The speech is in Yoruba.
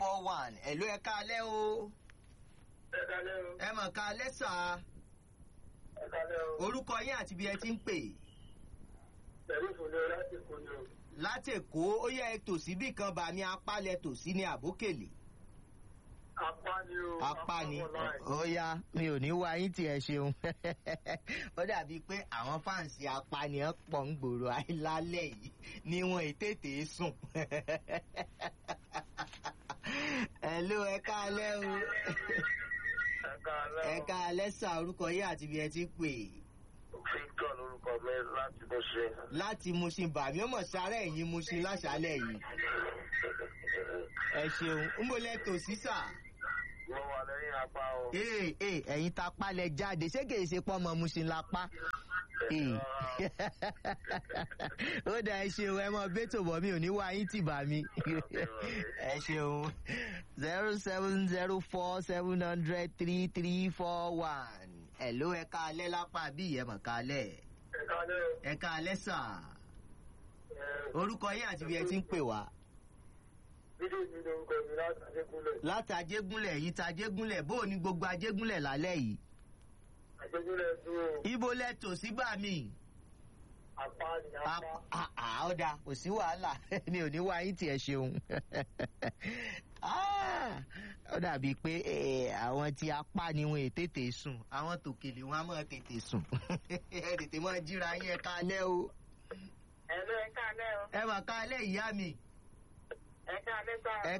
four one ẹ̀lú ẹ káalẹ́ o ẹ kálẹ́ o ẹ mọ̀ káalẹ́ sà ẹ kálẹ́ o orúkọ yín àti bí ẹ ti ń pè pẹ̀lú ìfúnni láti kó ni o. láti èkó ó yẹ ẹ tòsí bí kan bá mi apálẹ̀ tòsí ní àbókèlè apá ni o apá ni for life. ó yá mi ò ní wá yín tí ẹ ṣeun ó dàbí pé àwọn fáǹsì apànìyàn pọ̀ ń gbòòrò àìlálẹ̀ yìí ni wọn ì tètè sùn ẹ̀lú ẹ káalẹ́ o ẹ kálẹ́ o ẹ káalẹ́ sà orúkọ yín àti bí ẹ ti ń pè victor lorúkọ mi láti bó ṣe. láti Mushin bàmí ó mọ̀ sáré ẹ̀yìn Mushin láṣálẹ̀ yìí ẹ ṣeun ń bọ̀ lẹ́tọ̀ sísà. mo wà lẹ́yìn apá o. ee ee ẹ̀yin ta palẹ̀ jáde ṣé kìí ṣe pọ́nmọ Mushin la pa. Ee. ó dà ẹ ṣeun ẹ mọ bẹ́tò bọ̀ mi ò ní wá yín tì bá mi. ẹ ṣeun zero seven zero four seven hundred three three four one. ẹ ló ẹ káalẹ́ lápá bí ìyẹn mọ̀ káalẹ́ ẹ kálẹ́ o. ẹ káalẹ́ sà ẹ orúkọ yín àti bí ẹ ti ń pè wá. fídíò mi lorúkọ mi láti Adékúnlẹ̀. láti ajégúnlẹ̀ yìí ta ajégúnlẹ̀ bó o ní gbogbo ajégúnlẹ̀ lálẹ́ yìí. Adékúnlẹ̀ dúró ibo lẹ tò sígbà míì. apá ni apá. ọ̀dà kò sí wàhálà mi ò ní wá yín tí ẹ ṣeun. Ah, ó dàbí pé eh, àwọn tí apá ni wọn è tètè sùn àwọn tòkèlè wọn á mọ̀ tètè sùn ẹ tètè mọ̀ jíra yín ẹ kálẹ́ o ẹ lọ ẹ kálẹ́ o. ẹ mà kálẹ́ ìyá mi ẹ kálẹ́ sá. ẹ